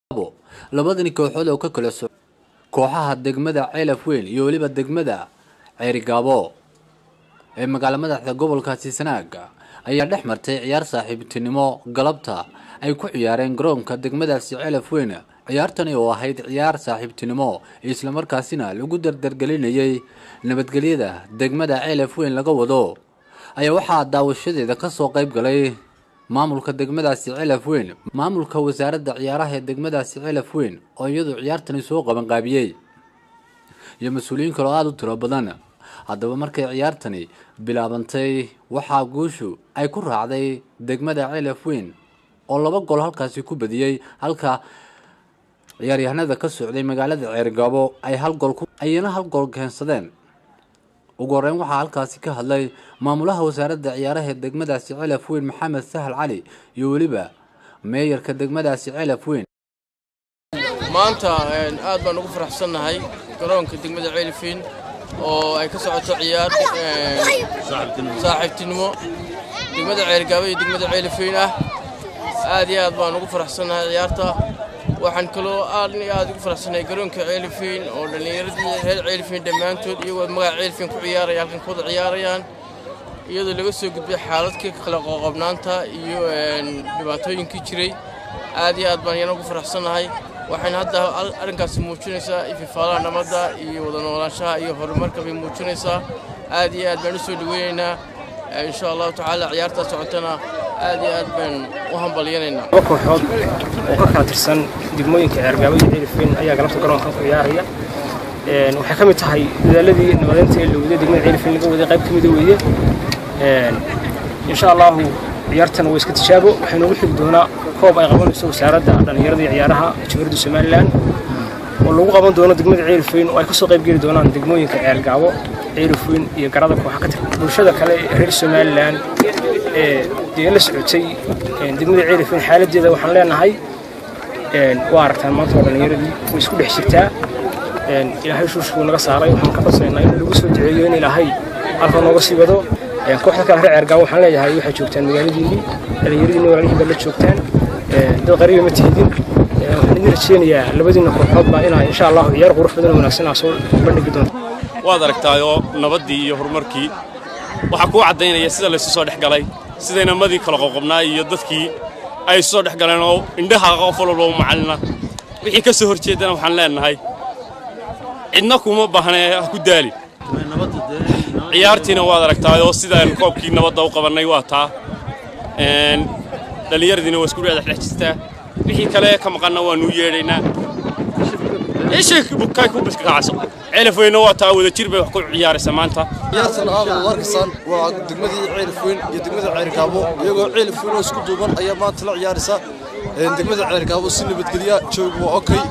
labadani kooxood oo ka kala soc kooxaha degmada ceelaf weyn iyo weliba degmada ceerigaabo ee magaalo madaxda gobolkaasi sanaaga ayaa dhex martay ciyaar saaxiibtinimo galabta ay ku ciyaareen garoonka degmadaasi ceelaf weyn ciyaartani oo ahayd ciyaar saaxiibtinimo islamarkaasina lagu dardargelinayay nabadgelyada degmada ceelaf weyn laga wado ayaa waxaa daawashadeeda kasoo qayb galay maamulka degmadaasi celaf weyn maamulka wasaaradda ciyaaraha ee degmadaasi celaf weyn oo iyadu ciyaartani soo qabanqaabiyey iyo mas-uuliyiin kaloo aada u tiro badan haddaba markay ciyaartani bilaabantay waxaa guushu ay ku raacday degmada celaf weyn oo laba gol halkaasi ku badiyey halka ciyaaryahanada ka socday magaalada ceergaabo ay hal gool ayana hal gool keensadeen ugu horeyn waxaa halkaasi ka hadlay maamulaha wasaaradda ciyaaraha ee degmadaasi celaf weyn maxamed sahal cali iyo weliba meeyarka degmadaasi celaf weyn maanta aad baan ugu faraxsannahay garoonka degmada ceelifin oo ay ka socoto ciyaar saaxiibtinimo degmada ceergaaba iyo degmada ceelifin ah aad iyo aad baan ugu faraxsannahay ciyaarta waxaan kaloo aad iyo aad ugu faraxsannahay garoonka ceelifin oo dhallinyaradii reer ceelifin dhammaantood iyagoo magaca ceelifin ku ciyaaraya halkan ku wada ciyaarayaan iyadoo laga soo gudbay xaaladkii kala qoqobnaanta iyo dhibaatooyinkii jiray aad iyo aad baan iyana ugu faraxsannahay waxayna hadda arrinkaasi muujinaysaa ififaalaha nabadda iyo wada noolaanshaha iyo horumarka bay muujinaysaa aad iyo aad baan u soo dhaweynaynaa insha allahu tacaala ciyaartaa socotana aad iyo aad baan u hambalyanaynaa laba kooxood oo ka kala tirsan degmooyinka ceergaabo iyo ceelifweyn ayaa galabta garoonkan ku ciyaaraya waxay ka mid tahay dadaaladii nabadeynta ee la waday degmada ceelifweyn laga waday qayb ka mida weeye insha allahu ciyaartan waa iska tijaabo waxay noogu xigi doonaa koob ay qabanayso wasaaradda dhallinyarada iyo ciyaaraha jamhuuriyadda somalilan oo lagu qaban doono degmada ceelifweyn oo ay kasoo qayb geli doonaan degmooyinka ceelgaabo ceelifweyn iyo garada kooxa ka tir bulshada kale ee reer somalilan ee dee la socotay degmada ceelifweyn xaaladdeeda waxaan leenahay waa aragtaan maanta oo dhallinyaradii way isku dhex jirtaa ilaahay shuushkuu naga saaray waxaan ka codsaynaa in lagu soo duceeyo in ilaahay halka nooga sii wado kooxda kale reer ceergaabo waxaan leeyahay waxay joogtaan magaaladiinii dhallinyaradiinni walaalihiin baad la joogtaan dad qariiba ma tihidin waxaan idin rajeynayaa labadiinna kooxoodba inaa insha allahu ciyaar qurux badan oo wanaagsan aa soo bandhigi doonto waad aragtaayoo nabaddii iyo horumarkii waxaa kuu caddaynaya sida laysu soo dhex galay sida inamadii kala qoqobnaa iyo dadkii ay isu soo dhex galeen oo indhaha qof walba u macallina wixii ka soo hor jeedana waxaan leenahay cidna kuma baahnee ha ku daalin ciyaartiina waad aragtaayoo sidaan koobkii nabadda u qabannay waa taa dhallinyaradiina waa isku dhex jirtaa wixii kale ka maqanna waanuu yeedhaynaa ceelafweyna waa taa wada jir bay wax ku ciyaaraysa maanta ciyaartan aad wad arkaysaan waa degmadii ceelafweyn iyo degmada ceergaabo iyagoo ceelafweyn oo isku duuban ayaa maanta la ciyaaraysa degmada ceergaabo si nabadgelya joogu waa okay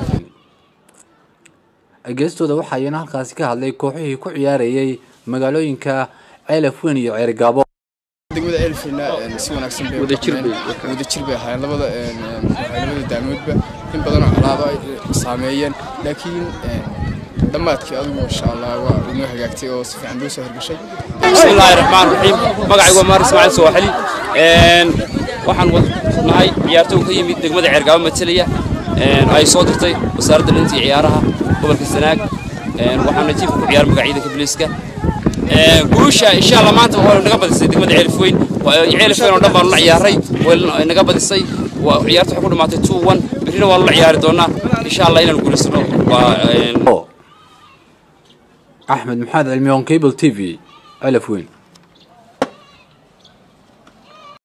geestooda waxaa iyana halkaasi ka hadlay kooxihii ku ciyaarayay magaalooyinka ceelaf weyn iyo ceergaabo degmada ceelfina si wanaagsan bay wada jir bay ahaayeen labada labada daamoodba in badanoo colaado ay saameeyeen laakiin dhammaadkii adigu insha allah waa inoo hagaagtay oo si fiican loo soo horgashay بسم الله الرحمن الرحيم magacaygu waa maar ismaaciil sooxali waxaan nahay ciyaartoy ka yimid degmada ceergaabo matalaya ay soo dirtay wasaaradda dhantii ciyaaraha gobolka sanaag waxaana jiifka ku ciyaar magacyada kabliiska guusha insha allah maanta waa naga badisay degmada ceelifweyn ceelifweyn oo dhan baanu la ciyaaray way naga badisay ciyaarta waxay ku dhamaatay two one berrina waanu la ciyaari doonaa insha allah inaanu guulaysano waa axmed maxamed cilmi on cable t v celaf weyn